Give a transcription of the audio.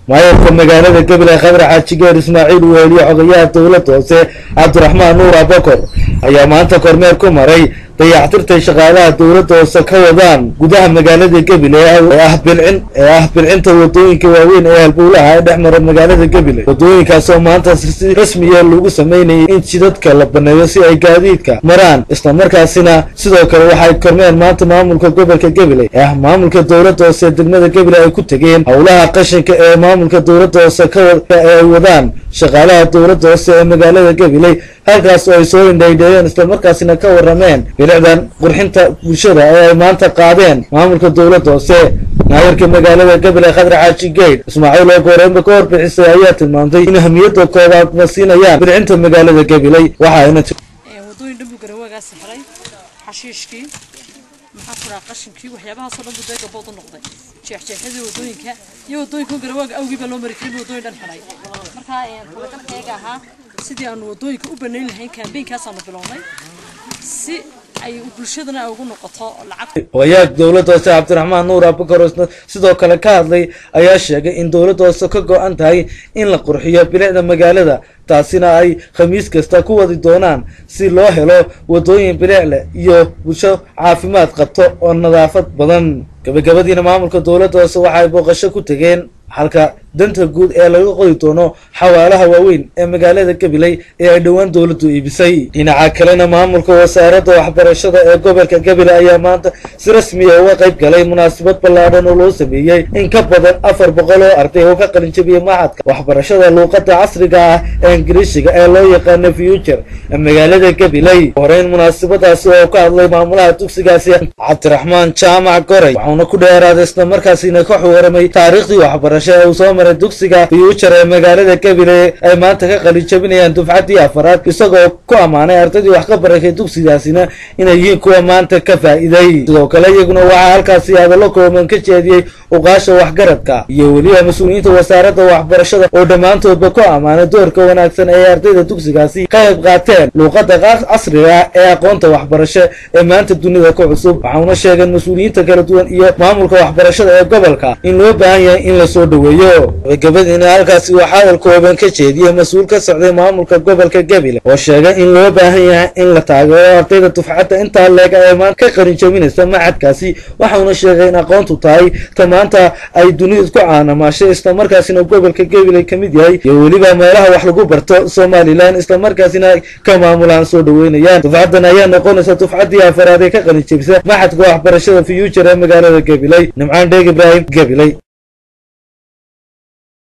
maayarka magaalada gabiley khadar xaajigeer ismaaciil weeliye xogayaha dowladda hoose cabdiraxmaan nuur abakor ayaa maanta kormeer ku maray dayactirtay shaqaalaha dowladda hoose ka wadaan gudaha magaalada gabiley ee ah bilcin ee ah bilcinta wadooyinka waaweyn ee halbowlaha ee dhex mara magaalada gabiley wadooyinkaasoo maanta si rasmiya lagu sameynayay in jidadka la baneeyo si ay gaadiidka maraan islamarkaasina sidoo kale waxay kormeer maanta maamulka gobolka gabiley ee ah maamulka dowladda hoose degmada gabiley ay ku tegeen howlaha qashinka ee maamulka dowladda hoose ka ee ay wadaan shaqaalaha dowladda hoose ee magaalada gabiley halkaas oo ay soo indhaydheeyeen islamarkaasina ka warrameen bilicdan qurxinta bulshada ee ay maanta qaadeen maamulka dowladda hoose maayarka magaalada gabiley khadar xaaji geyd ismaaciil oo gooreenba ka horbixisay ayaa tilmaamtay in ahamiyadda koobaad ma siinayaan bilcinta magaalada gabiley waxaayna wadooyin dhan buu garawagaasi xiray xashiishkii maxaa ku dhaha qashinkii waxyaabahaasoo dhan buu deega bood u noqday jeexjeexyadii wadooyinka iyo wadooyinka garawaaga awgii baa loo mari karin wadooyin dhan xiray markaa talagalkayga ahaa sidii aanu wadooyinka u banayn lahayn kaambeynkaasaan bilownay si ay bulshadana ay ugu noqoto lacag hogayaha dowladda hoose cabdiraxmaan nuur abakar oo sidoo kale ka hadlay ayaa sheegay in dowladda hoose ka go-an tahay in la qurxiyo bilicda magaalada taasina ay khamiis kasta ku wadi doonaan si loo helo wadooyin bilic leh iyo bulsho caafimaad qabto oo nadaafad badan gabagabadiina maamulka dowladda hoose waxaay booqasho ku tegeen halka danta guud ee laga qodi doono xawaalaha waaweyn ee magaalada gabiley ee ay dhowaan dowladdu iibisay dhinaca kalena maamulka wasaaradda waxbarashada ee gobolka gabiley ayaa maanta si rasmiya uga qayb galay munaasabad ballaadhan oo loo sameeyey in ka badan afar boqol oo arday oo ka qalinjabiyey maxadka waxbarashada luuqadda casriga ah ee ingiriishiga ee loo yaqaano future ee magaalada gabiley horeyn munaasabadaasi oo ka hadlay maamulaha dugsigaasi cabdiraxmaan jaamac goray waxauna ku dheeraaday islamarkaasina ka xuwaramay taariikhdii waxbarasho ee uu soo maray dugsiga future ee magaalada gabiley ay maanta ka qalinjabinayaan dufcaddii afaraad isagoo ku ammaanay ardaydii wax ka barakay dugsigaasina inay yihiin kuwa maanta ka faa'iiday sidoo kale iyaguna waxaa halkaasi hadallo kooban ka jeediyey uqaasha waxgaradka iyo weliba mas-uuliyiinta wasaaradda waxbarashada oo dhammaantoodba ku ammaanay doorka wanaagsan ee ardayda dugsigaasi ka qayb qaateen luuqadda casriga ee aqoonta waxbarasho ee maanta dunida ku cusub waxauna sheegeen mas-uuliyiinta kala duwan iyo maamulka waxbarashada ee gobolka in loo baahan yahay in la soo dhoweeyo gabagabadiina halkaasi waxaa hadal kooban ka jeediyey mas-uul ka socday maamulka gobolka gabiley oo sheegay in loo baahan yahay in la taageero ardayda dufcadda intaa leega ee maanta ka qarinjabinaysa maxadkaasi waxauna sheegay in aqoontu tahay ta maanta ay dunidu ku caanamaashay islamarkaasina gobolka gabiley ka mid yahay iyo weliba meelaha wax lagu barto somalilan islamarkaasina ka maamulaan soo dhoweynayaan dufcaddan ayaa noqonaysa dufcaddii afaraad ee ka qarinjabisa maxadka waxbarashada future ee magaalada gabiley nimcaan dheeg ibraahim gabiley